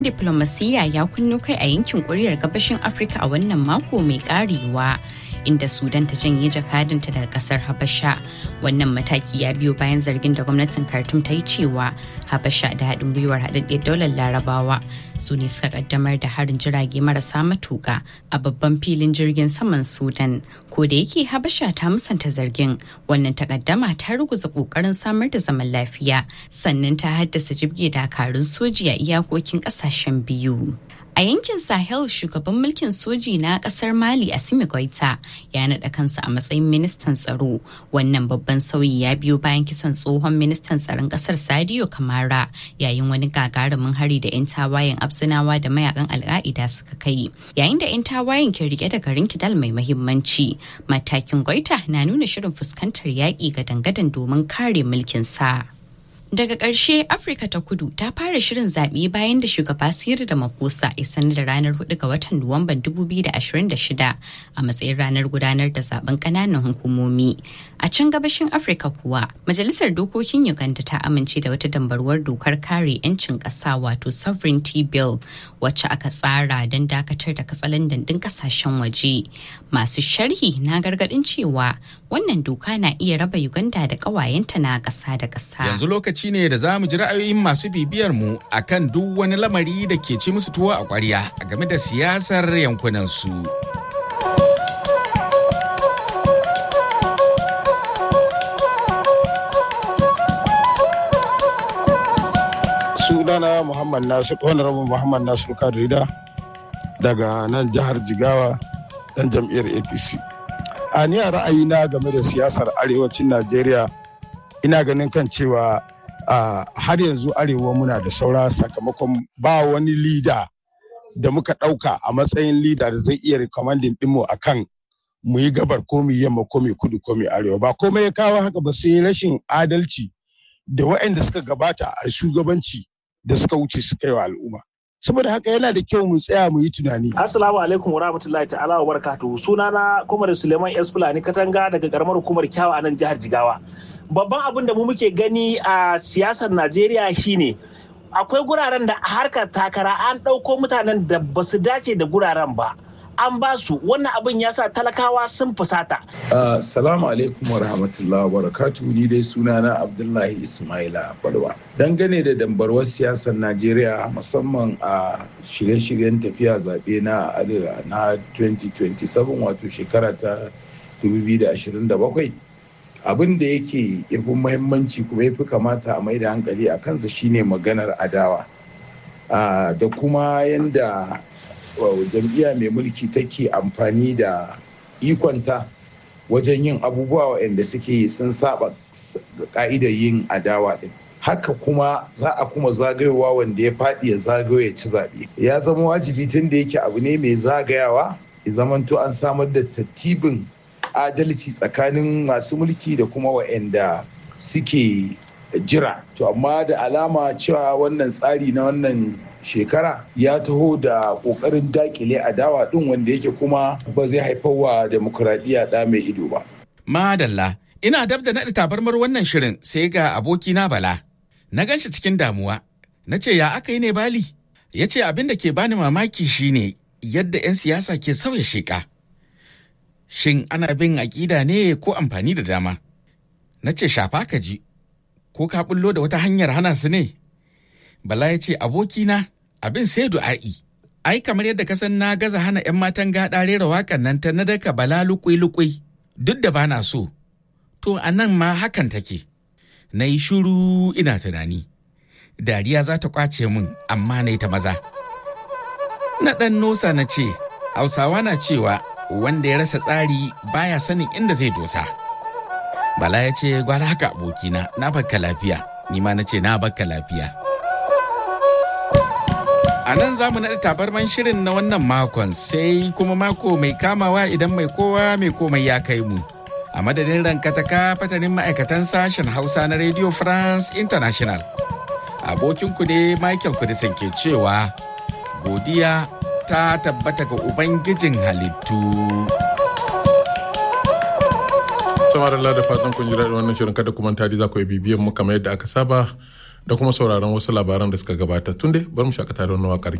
Diplomasiyya ya kunno kai a yankin kuriyar gabashin Afirka a wannan mako mai karewa. inda sudan ta janye jakadanta daga kasar habasha wannan mataki ya biyo bayan zargin da gwamnatin khartoum ta yi cewa habasha da haɗin gwiwar haɗaɗɗiyar daular larabawa su ne suka kaddamar da harin jirage marasa matuka a babban filin jirgin saman sudan ko da yake habasha ta musanta zargin wannan takaddama ta ruguza kokarin samar da zaman lafiya sannan ta haddasa jibge dakarun soji a iyakokin kasashen biyu A yankin Sahel shugaban mulkin soji na kasar Mali Assimi Goita ya naɗa kansa a matsayin ministan tsaro. Wannan babban sauyi ya biyo bayan kisan tsohon ministan tsaron kasar Sadio Kamara yayin wani gagarumin hari da 'yan tawayen Absinawa da mayakan Al'a'ida suka kai. Yayin da 'yan tawayen ke rike da garin Kidal mai mahimmanci, matakin Goita na nuna shirin fuskantar yaƙi ga dangadan domin kare mulkin sa. Daga ƙarshe Afirka ta kudu ta fara shirin zaɓe bayan da shugaba Siri da Maposa ya sanar da ranar 4 ga watan Nuwamban 2026 a matsayin ranar gudanar da zaben ƙananan hukumomi. A can gabashin Afirka kuwa, Majalisar Dokokin Uganda ta amince da wata dambarwar dokar kare 'yancin ƙasa wato Sovereignty Bill wacce aka tsara don dakatar da katsalandan ɗin ƙasashen waje. Masu sharhi na gargaɗin cewa wannan doka na iya raba Uganda da ƙawayenta na ƙasa da ƙasa. Yanzu lokaci ne da za mu ji ra'ayoyin masu bibiyar mu akan duk wani lamari da ke ci musu tuwo a ƙwarya game da siyasar yankunan su. sunana muhammad nasu honorable muhammad nasu kadrida daga nan jihar jigawa dan jam'iyyar apc a ni a ra'ayina game da siyasar arewacin najeriya ina ganin kan cewa har yanzu arewa muna da saura sakamakon ba wani lida da muka ɗauka a matsayin lida da zai iya recommending ɗinmu a kan mu yi gabar ko mu yamma ko mu kudu ko mu arewa ba komai ya kawo haka ba sai rashin adalci da waɗanda suka gabata a shugabanci da suka wuce suka yi wa al'umma saboda haka yana da kyau mu tsaya mu yi tunani. Assalamu alaikum warahmatullahi ta'ala wa barakatuhu sunana Komar Suleiman S Fulani Katanga daga karamar hukumar Kyawa a nan jihar Jigawa. Babban abin da mu muke gani a siyasar Najeriya shine akwai guraren da harkar takara an ɗauko mutanen da ba su dace da guraren ba. an ba su wannan abin ya sa talakawa sun fusata. Salamu alaikum wa rahmatullahi wa barakatu ni dai sunana Abdullahi Ismaila Balwa. Dangane da dambarwar siyasar Najeriya musamman a shirye-shiryen tafiya zaɓe na arewa na 2027 wato shekara ta 2027 abin da yake yafi muhimmanci kuma yafi kamata a mai da hankali a kansa shine maganar adawa da kuma yanda jam'iyya mai mulki take amfani da ikonta wajen yin abubuwa waɗanda suke sun saba ka'idar yin adawa ɗin haka kuma za a kuma zagayowa wanda ya faɗi ya zagayo ya ci zaɓe ya zama wajibi tun da yake abu ne mai zagayawa ya zamanto an samar da tattibin adalci tsakanin masu mulki da kuma waɗanda suke jira to amma da alama cewa wannan tsari na wannan shekara ya taho da kokarin dakile adawa din wanda yake kuma ba zai haifar wa demokuraɗiyya ɗa mai ido ba. Madalla, ina dab da naɗa tabarmar wannan shirin sai ga abokina Bala. Na ganshi cikin damuwa, na ce ya aka yi ne Bali? Ya ce abin da ke bani mamaki shine yadda 'yan siyasa ke sauya sheƙa. Shin ana bin aƙida ne ko amfani da dama? Na ce shafa ka ji, ko ka bullo da wata hanyar hana su ne? Bala ya ce abokina abin sai du'a'i. Ai kamar yadda ka san na gaza hana 'yan matan gaɗa rera waƙan nan ta na daka bala lukui-lukui duk da bana so. To a nan ma hakan take. Na yi shuru ina tunani. Dariya za ta ƙwace min amma na ta maza. Na ɗan nosa na ce, Hausawa na cewa wanda ya rasa tsari baya sanin inda zai dosa. Bala ya ce gwara haka abokina na bakka lafiya, ni ma na ce na bakka lafiya. A nan za mu naɗa tabarman shirin na wannan makon sai kuma mako mai kamawa idan mai kowa mai komai ya kai mu. A madadin rankataka fatanin ma'aikatan sashen Hausa na Radio France International. Abokinku ne Michael Kudisan ke cewa godiya ta tabbata ga Ubangijin halittu. Samar da fatan kun ji daɗin wannan shirin kada kuma tari za ku yi bibiyan mu kamar yadda aka saba da kuma sauraron wasu labaran da suka gabata tun dai bari mu shakata da wannan waƙar